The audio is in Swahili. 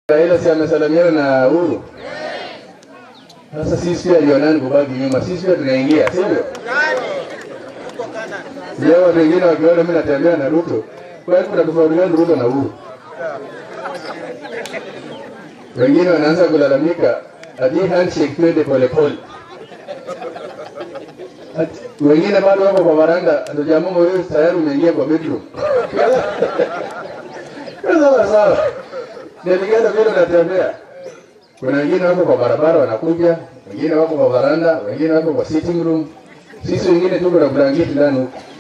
Raila si amesalamiana na Uhuru. Sasa sisi pia alionani kubaki nyuma, sisi pia tunaingia, sivyo? Leo watu wengine wakiona mimi natembea na Ruto, kwa hiyo kuna tofauti gani Ruto na Uhuru? Wengine wanaanza kulalamika ati handshake twende polepole. Ati- Wengine bado wako kwa varanda, ndio jamaa wewe tayari umeingia kwa bedroom. Sawa sawa. Nilingana vile unatembea. Kuna wengine wako kwa barabara wanakuja, wengine wako kwa varanda, wengine wako kwa sitting room. Sisi wengine tuko na blanketi ndani huko.